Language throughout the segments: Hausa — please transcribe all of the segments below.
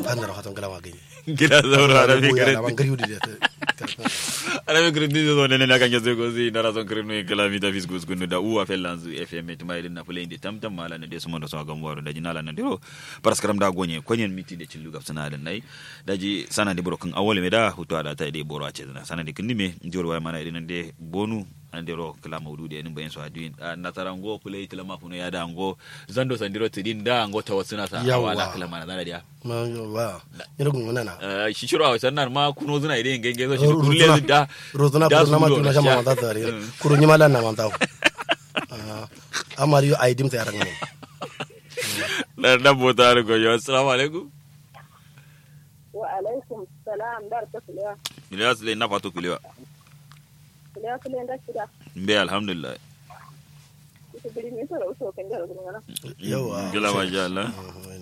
an da hatan galama gani gila zauro arabi Goya na kirin ban gari da arabi kirin dizo zo nene nakan yazo go zi nara son kirin no kala mi davis gus gunu da uwa fellanzu fm to mai na fulai de tam tam mala ne de sumo da so gam waro da jinala na diro paraskaram da gonye konyen miti de cillu gap sana da nai daji sana de brokin awole me da hutu ada ta de boro ace na sana de kindi me jor wa mana de de bonu an dero kala maudu de nin bayan so adin natarango fulai tila mafuno ya da ngo zando sandiro tidin da ngo tawassuna sa Yawwa. awala kala mana da dia ma wa ina gun wannan na shi shiro a wasan nan ma kuno zuna idan genge zo shi Ro- kulle rozuna- zu da rozuna da kurna ma su tuna do shama sha. manta tare Mm. kuru nyima lan na manta amari yo aidim ta yaran ne na na bota ru go yo assalamu alaikum wa alaikum salam dar ta kulewa ila sile na fatu kulewa kulewa kulewa da shida mbe alhamdulillah ita biri ne tara uso kan jara gurin nan yawa gila ma sha Allah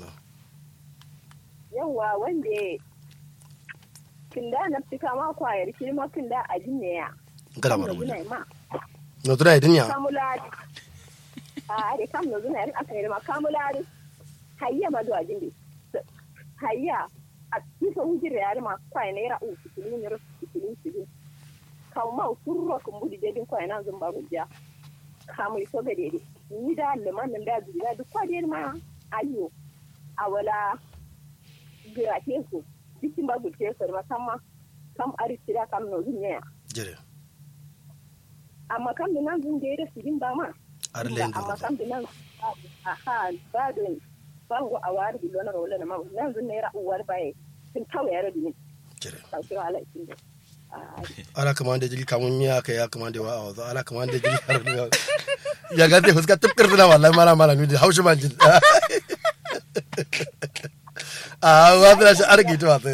yawa wanda kinda na fika ma kwayar shi ma kinda a jinne ya kada kam mara na mun zuna ma no tuna idin ya kamula a are kam na zuna yin aka yi ma kamula hayya ma do a jinne hayya a kisa hujir ya ma kwai na yara u fitilin yara fitilin fitilin kawo ma surro kun budi dedin kwai na zumba rujja kamu iso ga dede ni da liman nan da zuriya duk kwa dede ma ayo a wala gira teku bikin ba gul teku ma kama kam ari tira kam no dunya jere amma kam da nan zun da sigin ba ma ar len amma kam da nan aha ba don bango a wari bilo na wala na ma nan zun ne ra uwar baye sun tawaye yara dinin jere ta kira ala ikin da ala kamande jili kamun miya ka ya kamande wa awazo ala kamande jili har ya ga te fuska tupkir na wallahi mala mala ni haushi man jil a wa bila shi argi to wa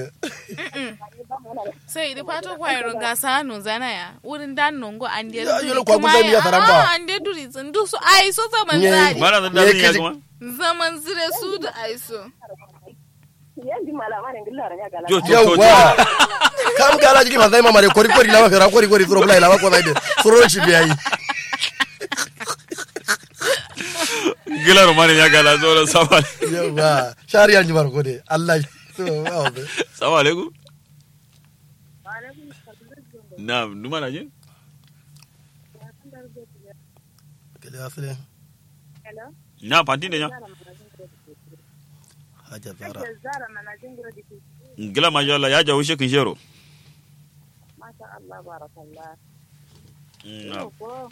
sai da fato kwayar gasa no zana ya wurin dan nongo an de Ya, yolo kwa gudan ya taramba. an de duri sun du su ai so zaman Nye. zari mala da Me da ya kaji- kuma zaman zire su da ai so yanzu malama ne gillara ya gala jo jo jo yawa kam gala jigi ma zai mama de kori kori lawa kara kori kori suro bulai lawa ko zai de suro shi biyayi gila romani ya gala zo da sama yawa shari'a ji bar gode Allah to wa assalamu alaikum na numa na jin kele asle na fanti ne nya haja zara zara manajin gura dike gila ma sha Allah ya jawo shi kin shero masha Allah barakallah na ko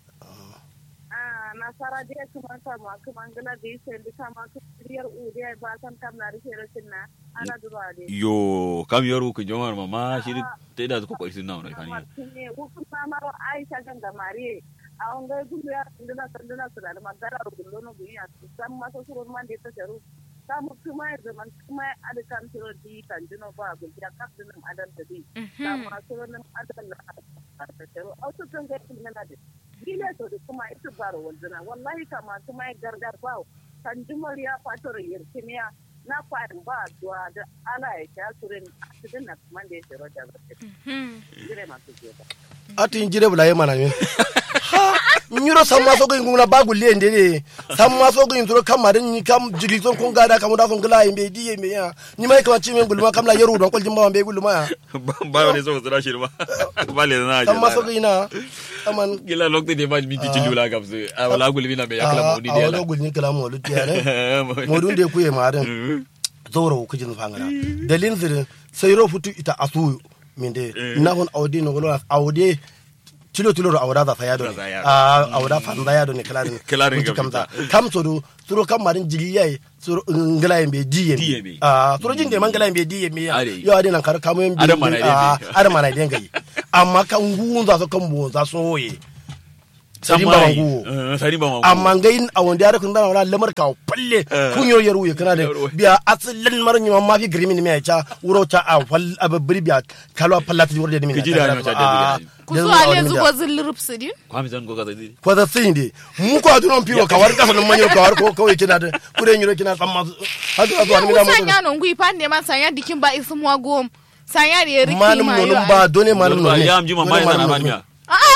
ah nasara dia kuma ta ma kuma ngala bi sai da kama ku riyar u dia ba san kam na rike rashin na ana duba de yo kam yaro ku jomar mama shi ta da ko kwai sunna wannan fani ne ku kuma ma Aisha kan da Mariye a on ga gudu ya nduna nduna su da magana gudu no gudu ya san ma so surun man da ta jaru samu kuma ya zaman kuma ya ada kan suro di kan dino ba gudu ya kaf dinan adan da di samu suro nan adan da ta jaru au to kan ga kin na da gile to da kuma ita baro wanzana wallahi kama kuma ya gargar ba kan jumar ya fatar yirkimiya na kwarin ba duwa da ala ya sha surin cikin na kuma da ya shiro da zai jire masu jefa ati jire bula ye mana min ha nyuro samma so gin guna bagu le ndere samma so gin turo kamarin ni kam jigi son kun gada kamu da son gila yimbe di yimbe ya ni mai kama ci men gulma kam la yeru don kol jimba be gulma ya ba wani so tsira shi ba ba le na samma so gin na aman gila lokti de ma mi ti ci lula gam se a wala gulmi na be ya kala mo ni a de wala gulni kala mo lutti ya ne modun de kuye madan zoro kujin fangana dalin zirin sai ro futu ita asu min de na hon awde no golo awde tilo tilo awda za sayado Za sayado. a awda fanda yado ne kalarin Kalarin mutu gabita. kamta kam soro soro kam marin jigiyai soro ngala yembe diye Diyembe. a soro jinde man ngala yembe diye me ya Are. yo ade nan kar kamo yembe Ada mana yembe. ada mana den gai amma kan gunza so kan bonza so ye sari ba samai mangu sari ba mangu amma ngai a wanda ya rakun dana wala lamar ka palle Eh. kun yo yaru ya kana da Yaro. biya asalin marin ma ma fi grimi ne mai cha wuro ta a fal ababbiri biya kalwa pallati wurde ne min Kiji da hannu ta da biya. ku so ale zugo zillirp su din kwami zan ko ka zai ko da sin de mu ko adunon piwo ka war kasa nan manyo ka war ko kawai kina da kure nyiro kina samma hadu azu an mi da ku mo sanya non gui pande ma sanya dikin ba isu mo gom sanya da ya riki manum ma nonum yo ba done manum Ba nonum ya amji ma mai na na miya a a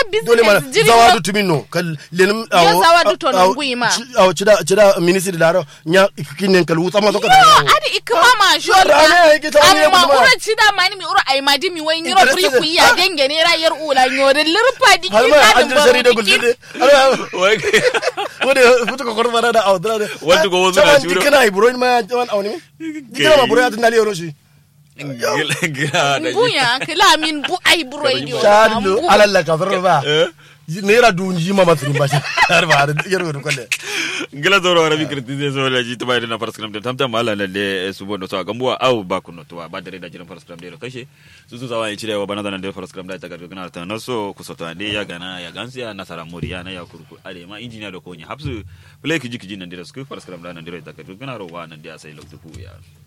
business dole mana jiri zawa no- du tuminno kal lenim Yo zawa du to non guima. aw cida cida ministry laro nya kinen kal wuta ma to ka yo adi ikma ma shol Rane ya yake ta wani amma yabu ma. ura chida mani mi ura ai madi mi wai nyiro Interested pri ku ya in- denge ne ra yar ula nyore lirpa di halma kina an jir shari da gulde ala wai wode futu ko korba da aw dra Wanda ko wasu na shiro. dikana ibro ma tawan awni dikana ma buro ya tinali yoro shi gila gila da buya kila min bu ai buro idio shadu alalla ka farba Eh? nera dunji ma matrin ba shi har ba har yaro ko le gila zoro arabi kirti so la ji tuba na faras kram de tamtam mala na de su bono so gambuwa au ba kuno to ba dare da jiran faras kram de kashe su su sawa cire wa bana da de faras kram da ta garga na ta no so ku so to ande ya gana ya gansiya nasara moriya na ya kurku are ma injiniya da konya hapsu play kiji kiji nan de su faras kram da nan de ta garga na ro wa nan de sai loktu ya